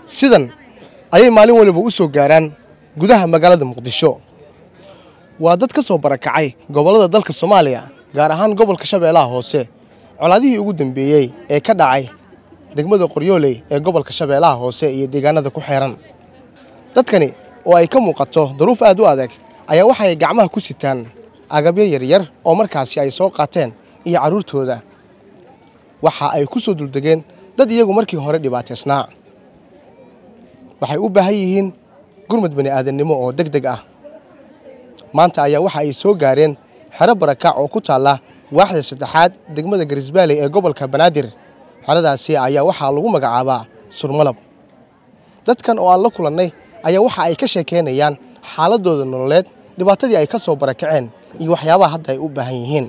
sidan ayay maalin waliba u soo gaaraan gudaha magaalada muqdisho waa dad ka soo barakacay gobollada dalka soomaaliya gaar ahaan gobolka shabeellaha hoose colaadihii ugu dambeeyey ee ka dhacay degmada qoryooley ee gobolka shabeellaha hoose iyo deegaanada ku xeeran dadkani oo ay ka muuqato daruuf aad u adag ayaa waxay gacmaha ku sitaan agabyo yaryar oo markaasi ay soo qaateen iyo carruurtooda waxa ay ku soo duldegeen dad iyagu markii hore dhibaataysnaa waxay u baahan yihiin gurmad bani aadannimo oo deg deg ah maanta ayaa waxa ay soo gaareen xero barakac oo ku taalla waaxda saddexaad degmada garisbaale ee gobolka banaadir xeradaasi ayaa waxaa lagu magacaabaa surmalab dadkan oo aan la kulannay ayaa waxa ay ka sheekeynayaan xaaladooda nololeed dhibaatadii ay ka soo barakaceen iyo waxyaabaha hadda ay u baahan yihiin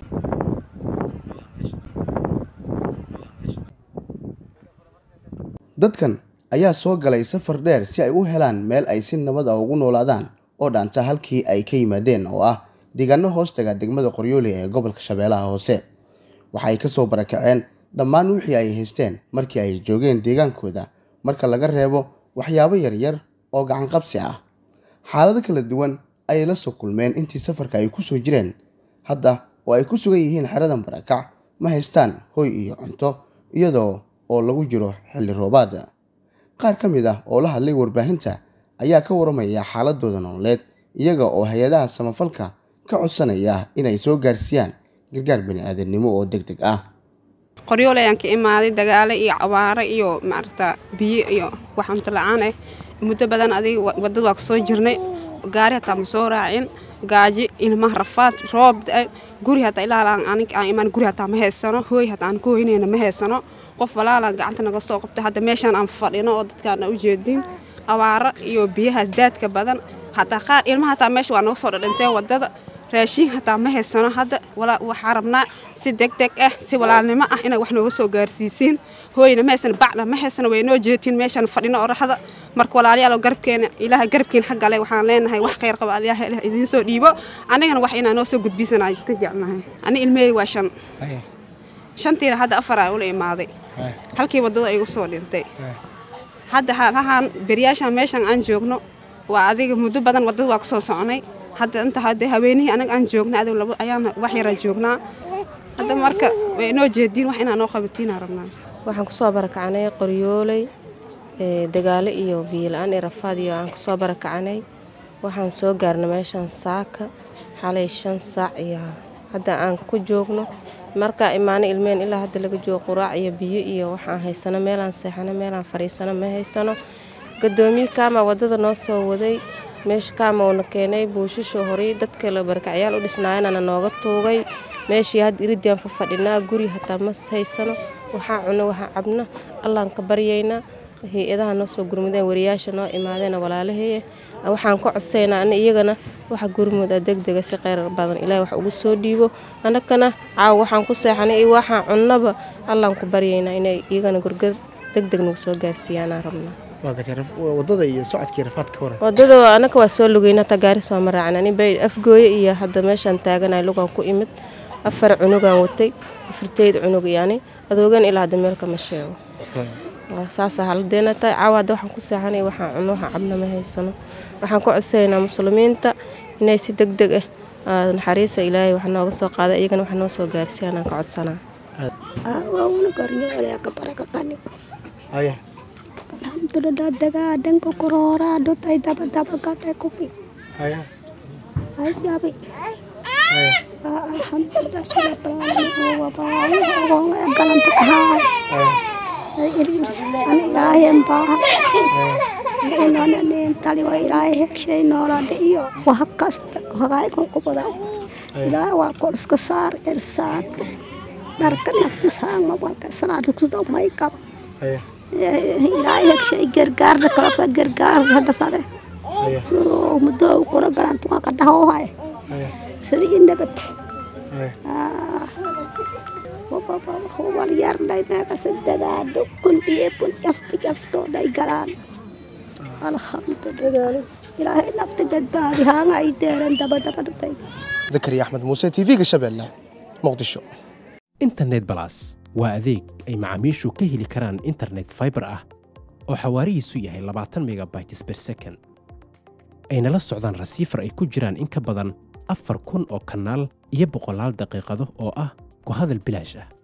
dadkan ayaa soo galay safar dheer si ay u helaan meel ay si nabad ah ugu noolaadaan oo dhaanta halkii ay ka yimaadeen oo ah deegaano hoostaga degmada qoryooley ee gobolka shabeellaha hoose waxaay ka soo barakaceen dhammaan wixii ay haysteen markii ay joogeen deegaankooda marka laga reebo waxyaabo yaryar oo gacanqabsi ah xaalado kala duwan ayay la soo kulmeen intii safarka ay ku soo jireen hadda oo ay ku sugan yihiin xeradan barakac ma haystaan hoy iyo cunto iyadoo oo lagu jiro xilli roobaad qaar ka mid ah oo la hadlay warbaahinta ayaa ka waramaya xaaladooda nololeed iyaga oo hay-adaha samafalka ka codsanaya inay soo gaarsiiyaan gargaar bani aadamnimo oo deg deg ah qoryool ayaan ka imaaday dagaale iyo cabaare iyo maaragta biyo iyo wax cunto la-aan ah muddo badan adiga wadada waa kasoo jirnay gaari hataa ma soo raacin gaaji ilmaha rafaad roob da guri hataa ilaa anig aan imaan guri hataa ma haysano hooy hataa aan ku hoynayna ma haysano qof walaalaan gacanta naga soo qabto hadda meeshaan aan fadhino oo dadkaan u jeedin abaaro iyo biyahaas daadka badan hataa qaar ilmaha hataa meesha waa naga soo dhadhinteen wadada raashiin hataa ma haysano hadda waxaa rabnaa si deg deg ah si walaalnimo ah inay wax nooga soo gaarsiisiin hooyna ma haysano bacna ma haysano way noo jeetiin meeshaan fadhino oraxda marka walaalayaal garabkeena ilaaha garabkeen xaggale waxaan leenahay wax khayr qaba ilaaha ilaah idiin soo dhiibo anigana wax inaa noo soo gudbisanaa iska jecnahay ani ilmahey waa shan shantiina hadda afar aan ula imaaday halkii waddada igu soo dhintay hadda hahaan beryaashaan meeshaan aan joogno waa adiga muddo badan waddada waa ka soo socnay hadda inta hadda haweenihii anaga aan joogna adiga labo ayaan wax yaraa joognaa hadda marka way inoo jeediin wax inaa noo qabatiinaa rabnaa waxaan kusoo barakacnay qoryooley dagaalo iyo biyola-aan iyo rafaad iyo aan kusoo barakacanay waxaan soo gaarnay meeshaan saaka xalay shan saac iyo hadda aan ku joogno markaa imaano ilmeen ilaa hadda laga joogo quraac iyo biyo iyo waxaan haysano meelaan seexano meelaan fadhiisano ma haysano gadoomiye kaama waddada noo soo waday meesha kaama uuna keenay buushashoo horay dadka la barakacyaal u dhisnaayana nooga tuugay meeshii hadda iridiaan fa fadhinaa guri hataa ma haysano waxaa cuno waxaa cabno allaan ka baryaynaa hay-adaha noo soo gurmudeen wariyaasha noo imaadeena walaalaheeye waxaan ka codsaynaa ana iyagana waxa gurmuda degdega si kheyr badan ilaahay wax ugu soo dhiibo annagana caawa waxaan ku seexanay iyo waxaan cunnaba allaan ku baryaynaa inay iyagana gorgar degdeg nagu soo gaarsiiyaanaa rabnaa wadada iyo socodkii rafaadka waran wadada anaka waa soo lugeyna hataa gaari soo ma raacan ani bay afgooye iyo hadda meeshaan taaganay lugaan ku imid afar cunugaan watay afarteyd cunug yani adoogan ilaa hadda meel kama sheego saasa haladeena tahay caawa hadda waxaan ku seexanay waxaan cuno waxaan cabna ma haysano waxaan ku codsaynaa muslimiinta inay si deg deg ah naxariisa ilaahay wax nooga soo qaada iyagana wax noo soo gaarsiiyaan aan ka codsanaa alhamdulillah dagaa dhanka korooraa dhutay daba daba gadhay kufi ay dhabi alhamdulillah sila balaalani wabaayi ogoonga galanta kahaay ay irir ani ilaahayn baaha inananeen tali waa ilaahay hegshay noolaada iyo waha kasta hagaaykan kubada ilaahay waa kor iska saar irsaad dharka naftis haangma walka salaada kudow may qab ilaahay hegshay gargaarna kalaka gargaarna dhafade sidoo muddo kora galantu waa ka dhahoohay sida i nabad wal yarnay meekasa dagaadho kun dhiibun jafka jaftooday galaan alxamdulilah ilaahay nafta badbaadi haanga ay deeran dabadabadhatay zakariya axmed muuse t v-ga shabeelle muqdisho internet balas waa adeeg ay macaamiishu ka heli karaan internet fiber ah oo xawaarihiisu yahay labaatan megabytes per second ayna la socdaan rasiifar ay ku jiraan in ka badan afar kun oo kanaal iyo boqolaal daqiiqado oo ah ku hadal bilaash ah